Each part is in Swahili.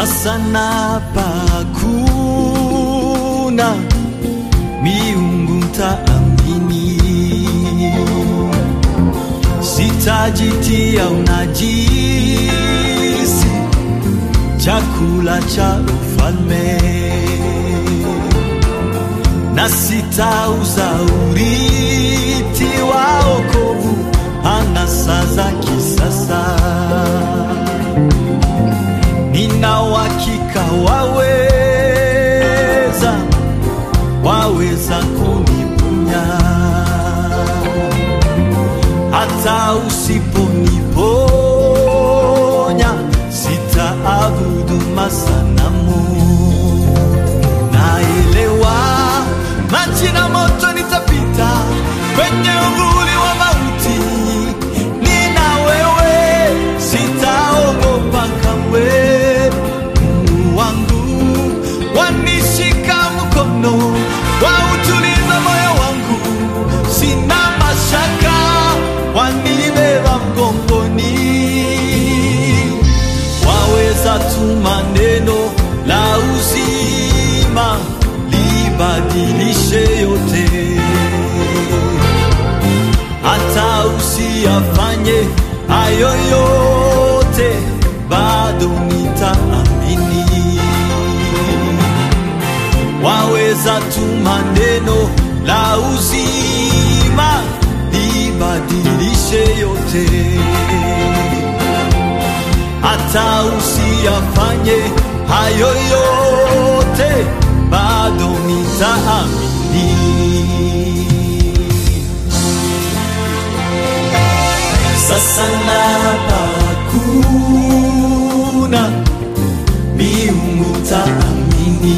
Sasa napakuna miungu mtaamini, sitajitia unajisi chakula cha ufalme, na sitauza urithi wa wokovu anasa za kisasa. Nina uhakika waweza, waweza kuniponya hata usiponiponya, sitaabudu masanamu. Naelewa maji na moto nitapita kwenye uvuli wa mauti, nina wewe, sitaogopa kamwe. Mungu wangu wanishika mkono, wautuliza moyo wangu, sina mashaka, wanibeba mgongoni waweza tuma neno la uzima libadilishe yote, hata usiyafanye hayo yote, bado nitaamini. Waweza tuma neno la uzima libadilishe yote hata usiyafanye hayo yote, bado nitaamini. Sasa napakuna miungu taamini,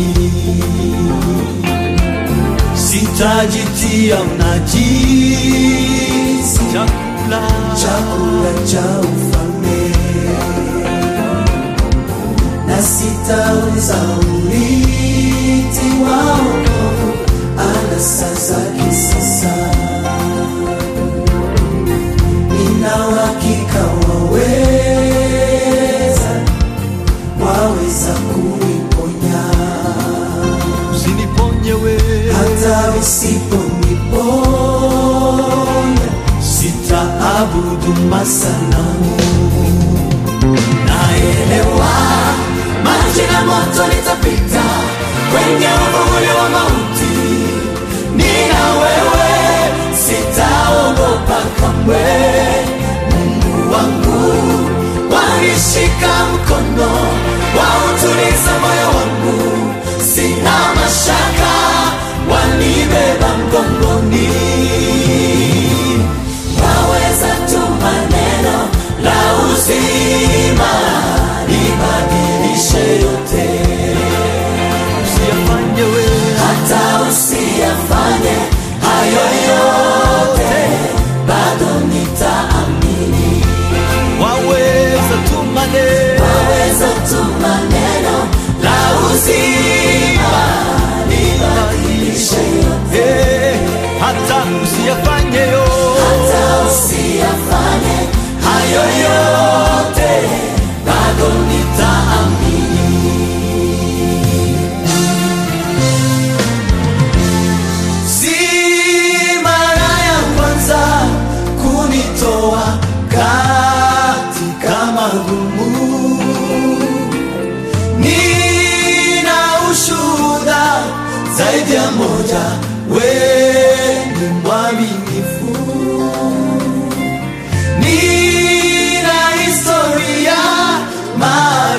sitajitia unajisi chakula chakula cha ufalme na sitauza urithi wa wokovu anasa za kisasa. Nina uhakika waweza, waweza kuniponya usiniponye wewe hata usiponiponya, sitaabudu masanamu. naelewa maji na moto nitapita kwenye uvuli wa mauti, nina wewe, sitaogopa kamwe. Mungu wangu wanishika mkono, wautuliza moyo wangu, sina mashaka, wanibeba mgongoni waweza tuma neno la uzima libadilishe yote, Usiyafanye wewe hata usiyafanye hayo yote, bado nitaamini. waweza tuma neno Waweza tuma neno la uzima libadilishe yote, Eh, hata usiyafanye yo hata usiyafanye hayo yote, bado nitaamini. Si mara ya kwanza kunitoa katika magumu, nina ushuhuda zaidi ya moja, wewe ni mwaminifu. Nina historia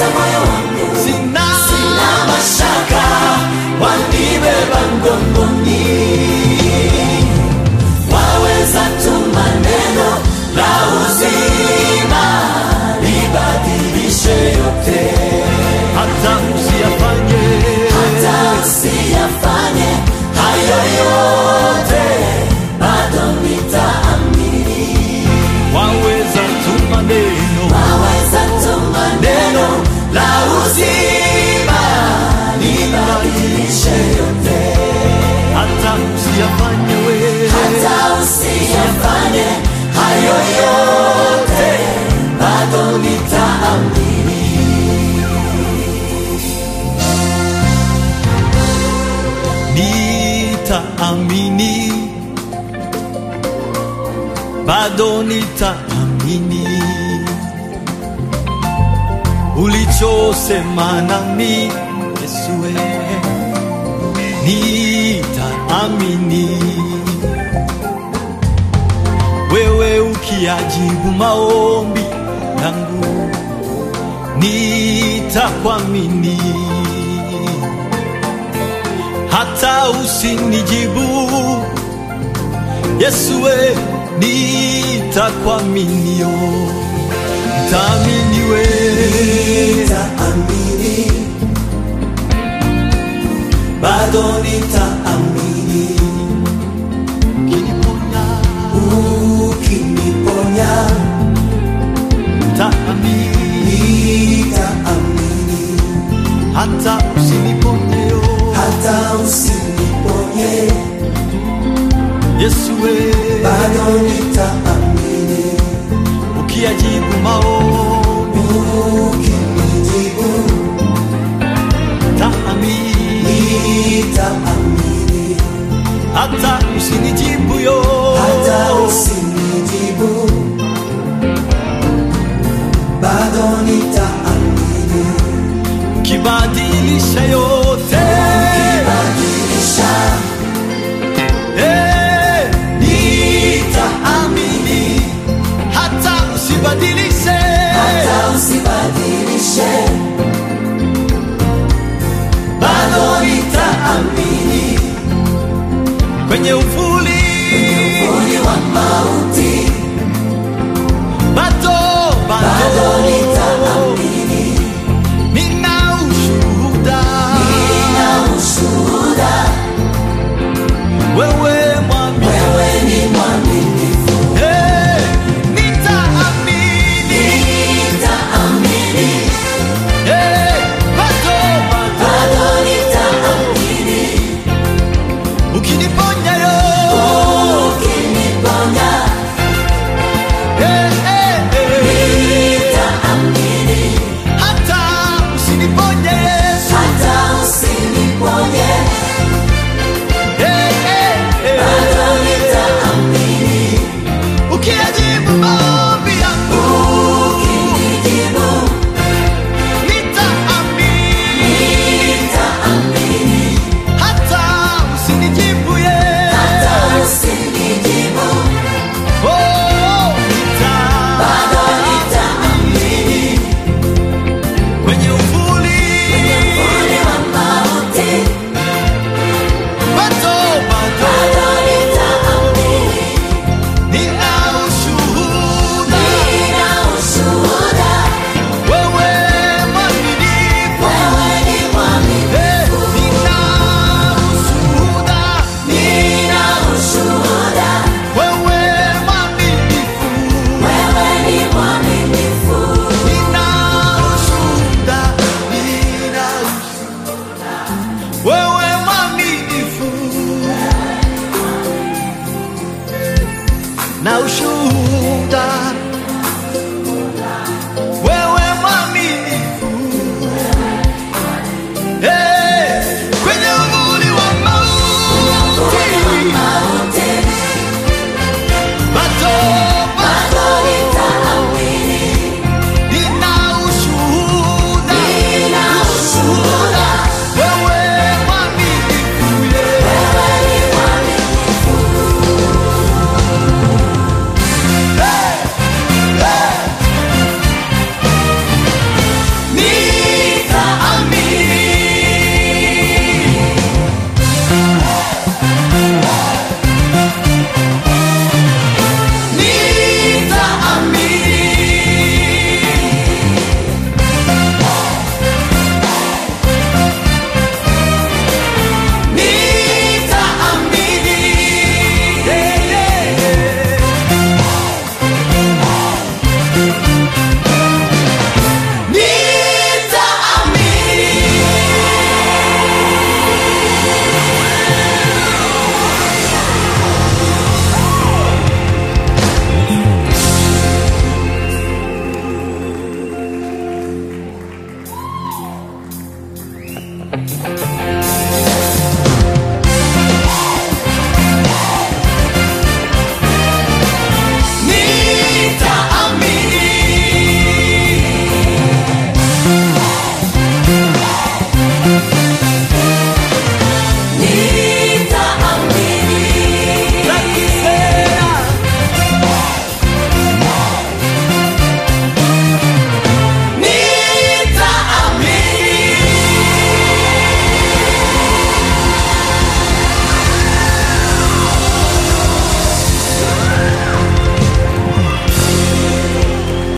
Jaza moyo wangu sina sina mashaka, wanibeba mgongoni. Waweza tuma neno la uzima libadilishe yote, hata usiyafanye hata usiyafanye hayo yote, bado nitaamini. waweza tuma neno Waweza tuma neno la uzima libadilishe yote hata usiyafanye we hata usiyafanye hayo yote, bado nitaamini. nitaamini bado nitaamini ulichosema nami Yesue nitaamini wewe ukiajibu maombi yangu nitakwamini hata usinijibu Yesue nitakuaminio ntaamini we Nitaamini, bado nitaamini, ukiniponya ukiniponya ntaamini nitaamini, hata usiniponyeyo hata usiniponye, Yesue bado nitaamini, ukiajibu maombi ukinijibu ntaamini nitaamini, hata usinijibu yo hata usinijibu, bado nitaamini, kibadilisha yote badilisha Eh, nitaamini hata usibadilishe hata usibadilishe, bado nitaamini kwenye ufu